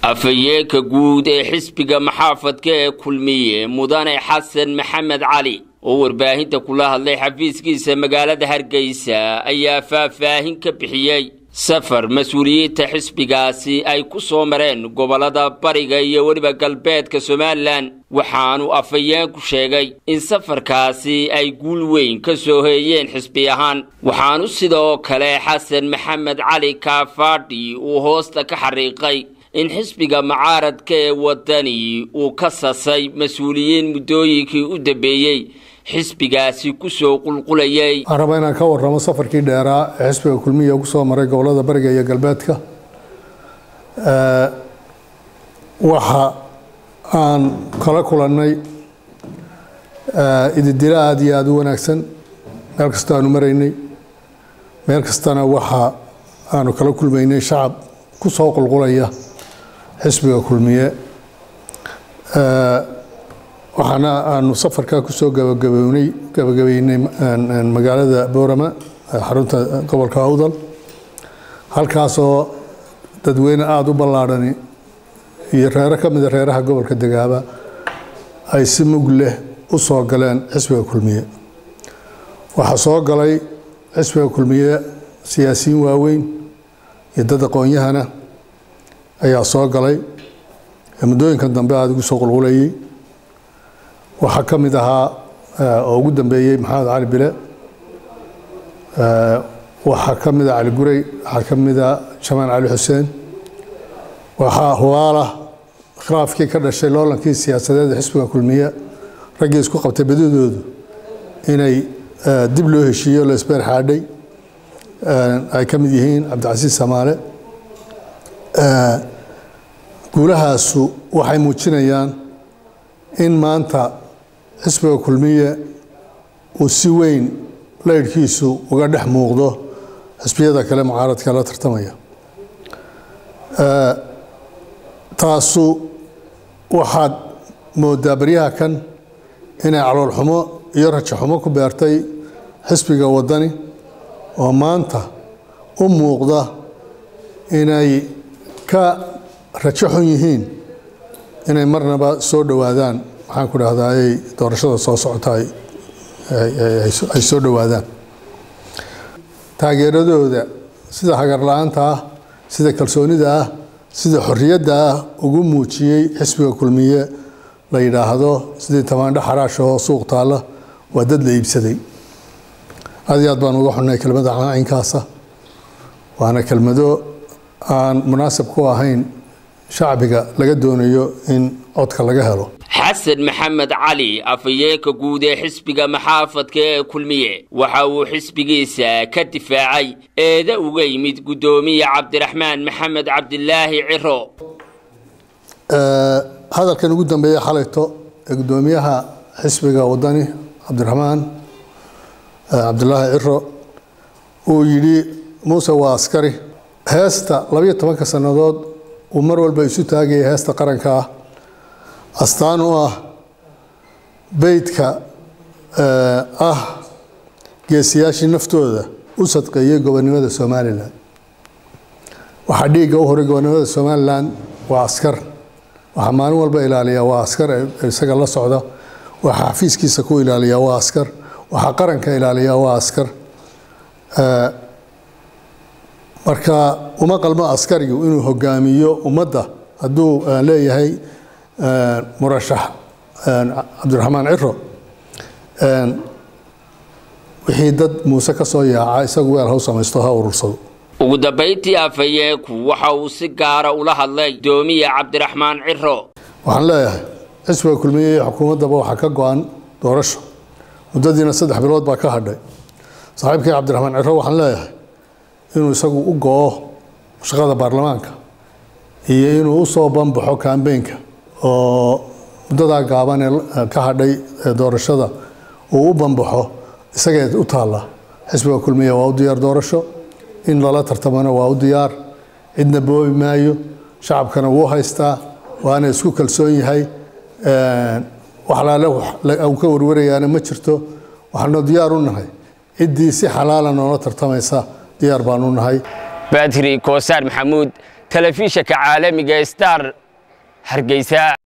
afhayeenka guud ee xisbiga maxaafadka ee kulmiye mudane xasan maxamed cali oo warbaahinta kula hadlay xafiiskiisa magaalada hargeysa ayaa faahfaahin ka bixiyey safar mas-uuliyiinta xisbigaasi ay ku soo mareen gobollada bariga iyo weliba galbeedka somalilan waxaanu afhayeenku sheegay in safarkaasi ay guul weyn ka soo heeyeen xisbi ahaan waxaanu sidoo kale xasan maxamed cali kaafaadhi uu hoosta ka xariiqay in xisbiga mucaaradka ee wadani uu ka sasay mas-uuliyiin muddooyinkii u dambeeyey xisbigaasi kusoo qulqulayay waxaan rabaa inaan ka warramo safarkii dheeraa ee xisbiga kulmiya ku soo maray gobollada bariga iyo galbeedka waxa aan kala kulannay ididilo aada iyo aada u wanaagsan meel kasta aanu maraynay meel kastana waxa aanu kala kulmaynay shacab ku soo qulqulaya xisbiga kulmiye waxaana aanu safarkaa kusoo gabagabownay gabagabeynay magaalada boorama xarunta gobolka awdal halkaasoo dadweyne aada u ballaadhani iyo reero ka mida reeraha gobolka degaaba ay si mug leh u soo galeen xisbiga kulmiye waxaa soo galay xisbiga kulmiye siyaasiyiin waaweyn iyo dad aqoon-yahana ayaa soo galay muddooyinkan dambe aada ugu soo qulqulayay waxaa ka mid ahaa oo ugu dambeeyey maxamed cali bile waxaa ka mida cali guray waxaa ka mida jamaan cali xuseen waxaa hubaala khilaafkii ka dhashay loolankii siyaasadeed ee xisbiga kulmiye raggii isku qabtay badidoodu inay dib loo heshiiyo la isbeer xaadhay ay ka mid yihiin cabdicasiis samaale guulahaasu waxay muujinayaan in maanta xisbiga kulmiye uu si weyn laydhkiisu uga dhex muuqdo xisbiyada kale mucaaradka la tartamaya taasu waxaad moodaa baryaha kan inay caloolxumo iyo rajaxumo ku beertay xisbiga waddani oo maanta u muuqda inay ka rajo xun yihiin inay marnaba soo dhowaadaan maxaan ku dhahdaayey doorashada soo socota ay soo dhowaadaan taageeradooda sida hagarla-aanta ah sida kalsoonida ah sida xorriyadda ah ugu muujiyey xisbiga kulmiye la yidhaahdo sidii tamaandho xaraash oo suuq taalla waa dad la iibsaday aad iyo aad baan uga xunnay kelmada caynkaasa waana kelmado aan munaasib ku ahayn shacbiga laga doonayo in codka laga helo xasan maxamed cali afhayeenka guud ee xisbiga maxaafadka ee kulmiye waxa uu xisbigiisa ka difaacay eeda uga yimid guddoomiye cabdiraxmaan maxamed cabdilaahi ciro hadalkan ugu dambeeya xalayto ee guddoomiyaha xisbiga wadani cabdiraxmaan cabdilaahi ciro uu yidhi muuse waa askari heesta labayo tobanka sannadood uu mar walba isu taagaya heesta qaranka ah astaan u ah beydka ah geesiyaashii naftooda u sadqeeyey gobonnimada somalilan waxaa dhiigga u horay gobonnimada somalilan waa askar waxaa maalin walba ilaaliyaa waa askar isaga la socda waxaa xafiiskiisa ku ilaaliyaa waa askar waxaa qaranka ilaaliyaa waa askar marka uma qalmo askarigu inuu hogaamiyo ummadda hadduu leeyahay murashax cabdiraxmaan ciro wixii dad muuse ka soo yaaca isagu weel haw samaysto ha urursado ugu dambayntii afhayeenku waxa uu si gaara ula hadlay guddoomiye cabdiraxmaan ciro waxaan leeyahay xisbiga kulmiye iyo xukuumaddaba waxaa ka go-an doorasho muddadiina saddex bilood baa ka hadhay saaxiibkii cabdiraxmaan ciro waxaan leeyahay inuu isagu u go-o shaqada baarlamaanka iyo inuu usoo banbaxo kambeynka oo muddadaa gaaban ee ka hadhay doorashada uu u banbaxo isagee u taalla xisbiga kulmiya waa u diyaar doorasho in lala tartamana waa u diyaar cidna boobi maayo shacabkana wuu haystaa waana isku kalsoon yahay wax laale uu ka warwarayaana ma jirto waxaanu diyaar u nahay ciddii si xalaala noola tartamaysa diyaar baanu nahay badri koosaar maxamuud telefishanka caalamiga star hargeysa